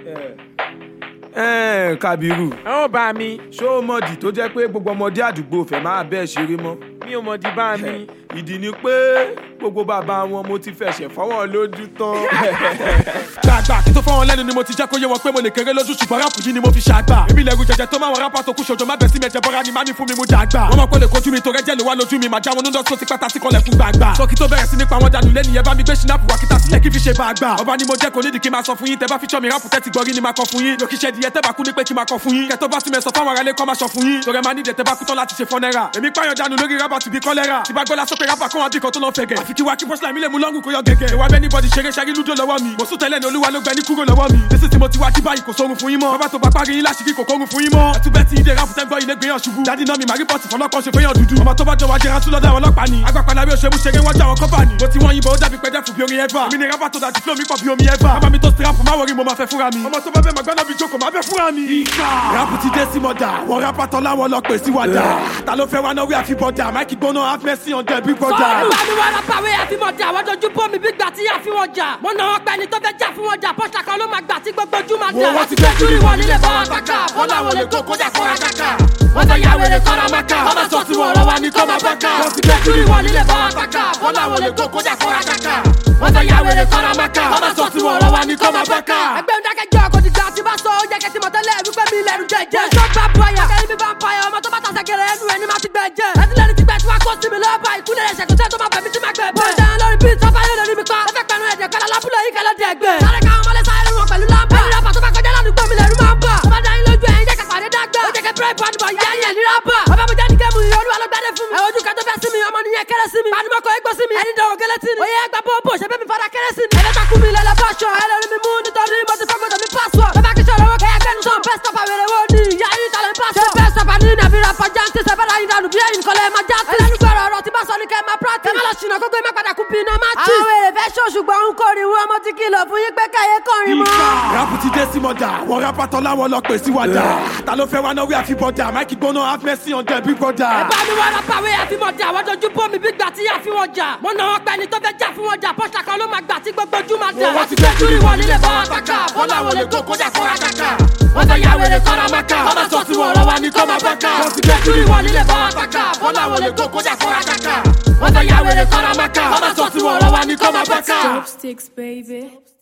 ẹ̀ẹ́n Kàbírù àwọn bá mi ṣó o mọ̀dì tó jẹ́ pé gbogbo ọmọdé àdúgbò fẹ́ máa bẹ́ẹ̀ ṣeré mọ́ mi ò mọ̀ di bá mi. ìdí ni pé gbogbo bàbá wọn mo ti fẹsẹ̀ fọwọ́ lójú tán. gbàgbà kí tó fọ́ wọn lẹ́nu ni mo ti jẹ́ kó yé wọn pé mo lè kéré lójú ṣùgbọ́n ráàpù yìí ni mo fi ṣàgbà. èmi lẹ́rù jẹjẹ tó máa wọn rápá tó kú ṣojo má bẹ̀ sí mi ẹ̀jẹ̀ bọ́ra ni má mi fún mi mú dàgbà. wọ́n mọ̀ pé lè kojú mi tó rẹ́jẹ̀ ló wá lójú mi màá já wọn nínú tó ti pẹ́ta sí kọlẹ̀ fún gbàgbà. sọ́kì tó bẹ̀rẹ̀ sí ní pa wọn dànù lẹ́nu yẹn bá mi gbé ṣínápù wá kíta sílẹ̀ kí fi ṣe bá a gbà. ọba ni mo jẹ́ kò nídìí kí n máa sọ fún yín tẹ bá fi ṣọ́ mi ráàpù tẹ́tí gbọ́rí ni máa kọ fún yín. lókì ṣẹ́ díẹ̀ tẹ́ bá kú ní pé kí n máa kọ fún yín. kẹtọ́ bá tún mẹ́ sọ fáwọn aráalé kọ́ máa sọ fún yín. torí ẹ máa nídìí tẹ́ bá kú tán láti ṣe fọ́nẹ́rà. èmi pààyàn dànù lórí rábà tùbí kọ́lẹ́rà. tí bá gbọ́lá sókè rábà kọ́ wọn bí kan tó lọ fẹ̀gẹ̀. àfi kí wá kí bọ́sílà mi lè mú lọ́ngùn kó yọ gẹ̀gẹ̀. ìwà bẹ́ẹ̀ ní bọ́dì ṣeré ṣẹ́rí lúdò lọ́wọ́ mi. mo sún tẹ́lẹ̀ ní olúwa ló gbẹ ní kúrò lọ́wọ́ mi. nísìsiyìí tí mo ti wá jí báyìí kò sórun fún yín mọ́. bàbá tó bá parí yín láṣìírí kò kórun fún yín mọ́. ẹtúbẹ̀ tí ìdè ráfù tẹ́gbọ́ ilé gbéyàn ṣubú. dádì náà mi màá rìpọ́tì fọlọ́kọ́ ṣe fẹ́yàn dúdú. ọmọ tó bá jọ wá jẹran tún lọ́dọ̀ àwọn ọlọ́pàá ni. agbápadà bí òṣèlú ṣeré wọ́n já àwọn kọ́fà ni. mo ti wọ́n yìnbọn ó dàbí pẹ́jẹ́ fún bí orin ẹ̀fà. mi ni rábà tó dájú flow mi pọ̀ bí omi ẹ̀fà. bàbá mi tó strap má wọrí mo máa fẹ́ fúnra mi. ọmọ tó bá fẹ́ màgbọ́n náà bí jókòó má fẹ́ fúnra mi. rápù ti dé sí mọ̀dà wọ́n rápà tán láwọn lọ pè sí wàdà. ta ló fẹ́ wá náwó àfibọ̀dà máìkì gbóná half mercy on the big brother. Fọ́ọ̀nù bá mi wá lápàwé àfimọ̀jà àwọn dojú bó mi bí gbà tí àfi wọn jà. Mo nà wọn pẹ́ ni tó fẹ́ jà fún wọn jà. Pọ́ṣà kan ló máa gbà tí gbogbo ojú máa jà. Wo wọ́n ti gbé júlì wọn nílé bá wọn kàkà. Wọ́n láwọn lè kó kójà kóra kàkà. Wọ́n fẹ́ ya wèrè kọ́ra máka. Wọ́n máa sọ tí wọn lọ́wọ́ ní kọ́ máa bá ká. Wọ́n ti gbé júlì wọn nílé bá wọn kàkà. Wọ́n láwọn lè kó kójà kóra kàkà. Wọ́n fẹ́ ya wèrè kọ́ra máka. Wọ́n máa sọ tí wọn lọ́wọ́ ní kọ́ máa bá ká. Ẹgbẹ́ ìdákẹ́jọ́ kò ti gbà tí bá sọ oúnjẹ kẹ́tì mọ̀tẹ́lẹ̀ wípé mi lẹ́nu jẹjẹ. Mo sọ bá bọ̀yà. Kẹ́rin bí bá ń payọ̀ ọmọ tó bá tàṣẹ gẹ̀rẹ́ ẹnu ẹni máa ti gbẹ jẹ. Ẹtí lẹ́ni ti gbẹ tí wàá kó sí mi lọ́ọ́ bá ìkúlẹ̀ ẹ̀ṣẹ̀ kò sẹ́ tó máa bẹ̀ mí tí máa gbẹ bẹ́ẹ̀. Mo jẹ́ lórí bíi tọ́pá yóò lórí mi pa. Ẹ fẹ́ pẹ̀lú ẹ̀jẹ̀ kọ́lá lábúlé yìí kẹ́lẹ́ dẹ̀ gbẹ. Sáré káwọn ọmọlé sáré wọn pẹ̀lú lámbà. Ẹni rábà tó bá kọjá ládùúgbò mi lẹ́rú máa ń bà. Tó bá dá yín lójú ẹ̀yin jẹ́ kàpàdé dàgbà. Ó jẹ́ kẹ́ pẹ́rẹ́ bọ́ọ̀dù bọ̀ yá yẹn ní rábà. Bàbá mi jẹ́ ní kẹ́mu ìyẹn olúwa ló gbádẹ́ fún mi. Ẹ ojú kan tó fẹ́ sí mi, ọmọ nìyẹn kéré sí mi. Panimọ́kọ̀ égbó sí mi. Ẹni dọ̀wọ̀ kélé tí ni. Oyè ẹgbà bọ́ọ̀bù ṣe bẹ́ẹ̀ mi fara kéré sí mi. Ẹ̀fẹ́ takú mi lẹ́lẹ́ fáṣọ. Ẹ lórí mi mú nítorí mo ti fọ́gbọ́dọ̀ mi pásọ̀. Bàbá kí sọ̀rọ̀ owó kẹ́yà gbẹ́nu sọ̀n. Bẹ́ẹ̀ sọ̀pà wèrè wo ni ìyá yín tàlẹ́ ń pásọ̀. Ṣé bẹ́ẹ̀ sọ̀pà ní nàbí rapọ̀ jáǹtì ṣe bẹ́ẹ̀ láyé dànù bí ẹ̀yìn kọ́lẹ́ máa jáǹtì. Ẹlẹ́nu gbọ́rọ̀ ọ̀rọ̀ tí bá sọ ní kẹ́ máa practice. Ẹ má lọ ṣìnà gbogbo ẹ má padà kú bí iná má tì. Àwọn èrè fẹ́ ṣó ṣùgbọ́n ń kórìí wọn mo ti kìlọ̀ fún yín pé káyé kọrin mọ́. rápù ti dé sí mọ̀dà wọ́n rápà tán láwọn lọ pè sí wàdà. ta ló fẹ́ wá náwó àfibọ̀dà máìkì gbóná half mercy on the big brother. ẹ bá mi wá lápàwé àfimọ̀jà àwọn dojú bó mi bí gbà tí àfi wọn jà. mo nà wọn pẹ́ ni tó fẹ́ jà fún wọn jà. Pọ́ṣà kan ló máa gbà tí gbogbo ojú máa jà. Wọ́n ti gbé júlì wọn nílé bá wọn kàkà. Wọ́n láwọn lè kó kójà kóra kàkà. Wọ́n fẹ́ ya wèrè kọ́ra máka. Wọ́n máa sọ tí wọn lọ́wọ́ ní kọ́ máa bá ká. Wọ́n ti gbé júlì wọn nílé bá wọn kàkà. Wọ́n láwọn lè kó kójà kóra kàkà. Wọ́n fẹ́ ya wèrè kọ́ra máka. Wọ́n máa sọ tí wọn lọ́wọ́ ní kọ́ máa bá ká. Chopsticks, baby.